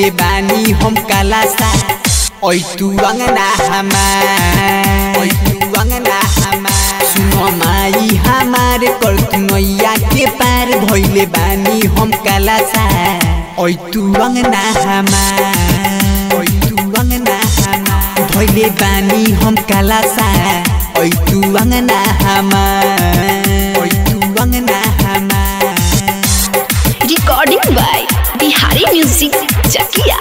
धैले बानी हम कालासा ओइ तू अंगना हमार ओइ तू अंगना हमार सुनो माई हमार कर तू नैया के पार धैले बानी हम कालासा ओइ तू अंगना हमार ओइ तू अंगना हमार धैले बानी हम कालासा ओइ तू अंगना हमार ओइ तू अंगना हमार Recording by Bihari Music Chakia.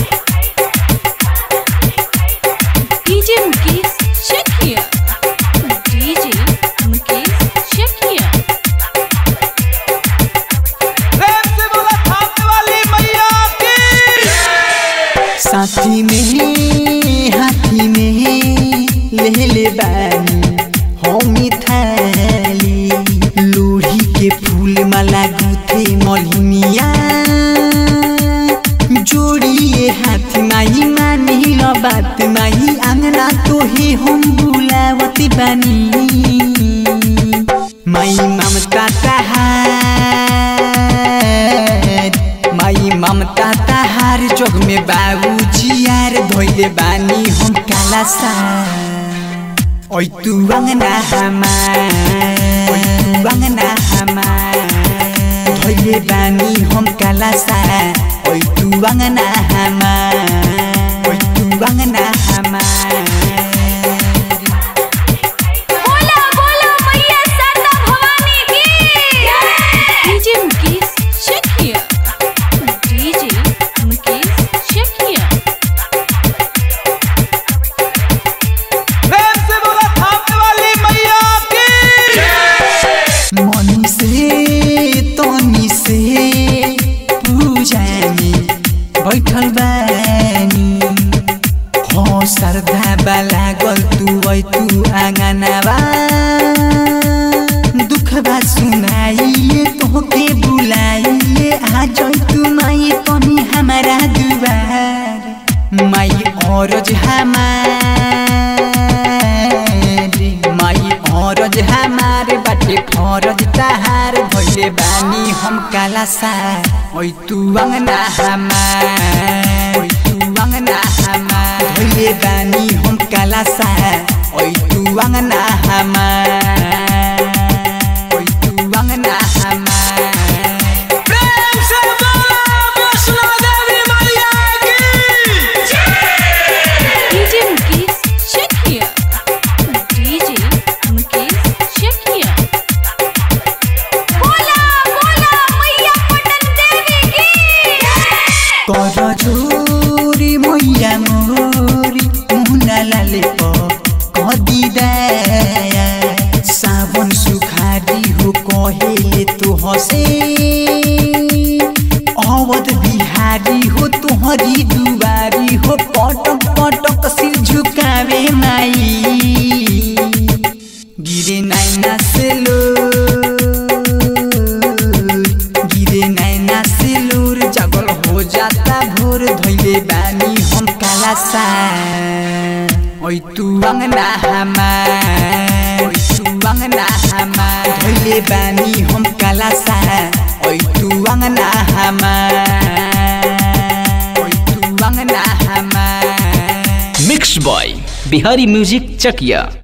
DJ Mukesh Chakia. DJ Mukesh Chakia. प्रेम से बोला थापने वाली मैया की साथी में हाथी में ले ले बानी हमी थाली लोढ़ी के फूल माला गुथे मलिनिया जोड़िए हाथ माही मानी ल बात माही आंगना तो ही हम बुलावत बानी माई ममता तहार माई ममता तहार जोग में बाबूजी यार धोइले बानी हम काला सा ओइ तू अंगना हमार ओइ तू अंगना हमार धोइले बानी हम काला सा ओइ तू अंगना हमार ओइ तू अंगना हमार बोला बोला मैया साता भवानी की DJ Mukesh Chakia. DJ Mukesh Chakia. प्रेम से बोला थापने वाली मैया की मनी से तनी से पूजा में बैठल बानी हो श्रद्धा बाला गल तू वै तू आंगनवा दुख बा सुनाइए तोहके बुलाइए आ जई तू माई तनी हमारा दुआर माई औरज हमार माई औरज हमार बाटे फरज तहार भइले बानी हम काला सा ओइ तू अंगना हमार ओइ तू अंगना हमार भइले बानी हम काला सा ओइ तू अंगना हमार ओइ तू अंगना हमार प्रेम से बोला वैष्णो देवी मैया की DJ Mukesh Chakia. DJ Mukesh Chakia. बोला बोला मैया पटन देवी की कर जोरी मैया मोरी मुना लाले प कदी दया सावन सुखारी हो कहेले तो हसे अवध बिहारी हो तोहरी दुबारी हो पटक पटक सिर झुकावे माई गिरे नैना से लो गिरे नैना से लोर जगल हो जाता भोर धैले बानी हम काला सा ओइ तू अंगना हमार ओइ तू अंगना हमार धैले बानी हम काला सा ओइ तू अंगना हमार ओइ तू अंगना हमार मिक्स बॉय बिहारी म्यूजिक चकिया